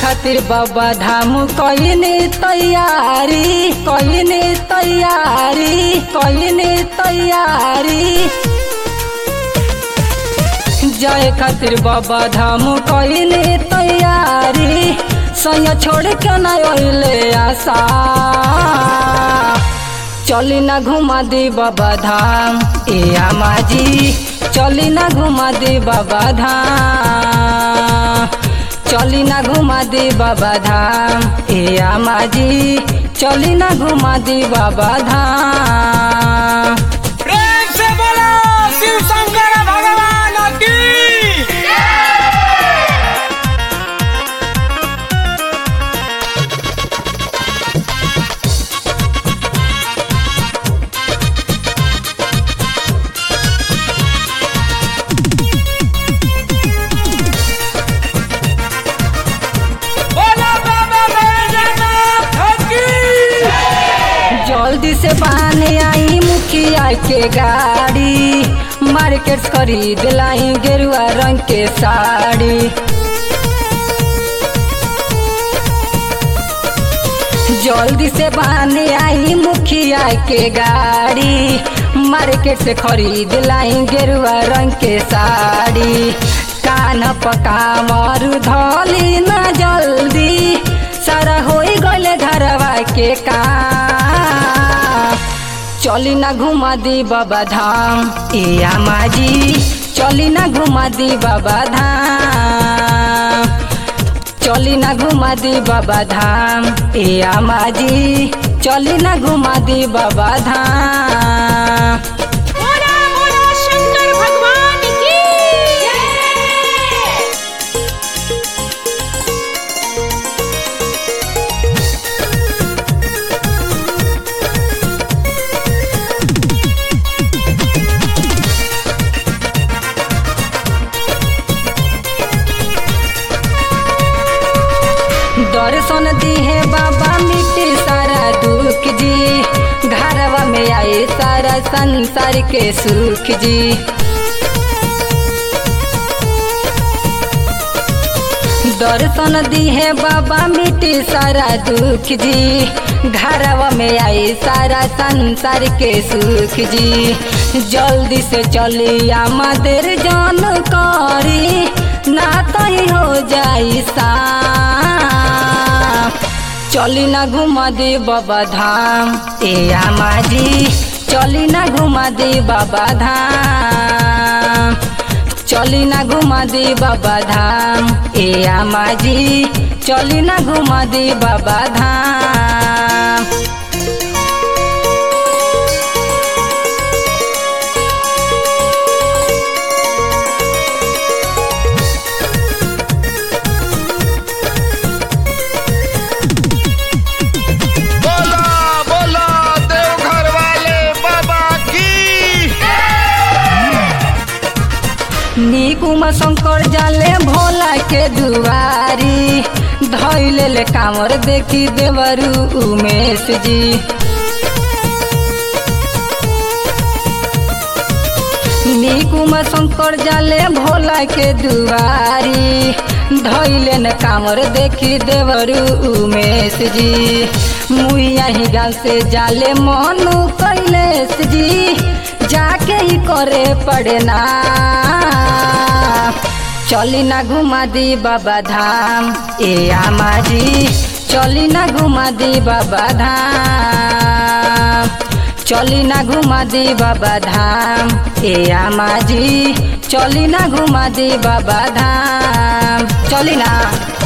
खातिर बाबा धाम कईने तैयारी कईने तैयारी कईने तैयारी जाए खातिर बाबा धाम कईने तैयारी सैया छोड़ के न अइले आशा चली ना घुमा दी बाबा धाम ए आमा जी चली ना घुमा दी बाबा धाम चली ना घुमा दी बाबा धाम ए आमा जी चली ना घुमा दी बाबा धाम प्रेम से बोलो शिव शंकर भगवान की बोलो बाबा बैजनाथ की जल्दी से पानी आई मुखिया के गाड़ी मार्केट खरीद लाई गेरुआ रंग के साड़ी जल्दी से पानी आई मुखिया के गाड़ी मार्केट से खरीद लाई गेरुआ रंग के साड़ी कान पका मरु धली ना जल्दी सारा हो गले घरवा के काम चली ना घुमा दी बाबा धाम ए आमा जी चली ना घुमा दी बाबा धाम चली ना घुमा दी बाबा धाम ए आमा जी चली ना घुमा दी बाबा धाम बोला बोला शंकर भगवान की दर्शन दिहे बाबा मिट्टी सारा दुख जी घरवा में आए सारा संसार के सुख जी दर्शन दिहे बाबा मिट्टी सारा दुख जी घरवा में आए सारा संसार के सुख जी जल्दी से चली आमदेर जान करी ना तही हो जाई सा चली ना घुमा दे बाबा धाम ए आमा जी चली ना घुमा दे बाबा धाम चली ना घुमा दे बाबा धाम ए आमा जी चली ना घुमा दे बाबा धाम बोला बोला देवघर वाले बाबा की निकुमा शंकर जाले भोला के दुआरी धैले ले कामर देखी देवरू उमेश जी निकुमा शंकर जाले भोला के दुआरी धैले न कामर देखी देवरू उमेश जी मुइया ही गाल से जाले मनु कैलेश जी जाके ही करे पड़े ना चली ना घुमा दी बाबा धाम ए आमा जी चली ना घुमा दी बाबा धाम चली ना घुमा दी बाबा धाम ए आमा जी चली ना घुमा दी बाबा धाम चली ना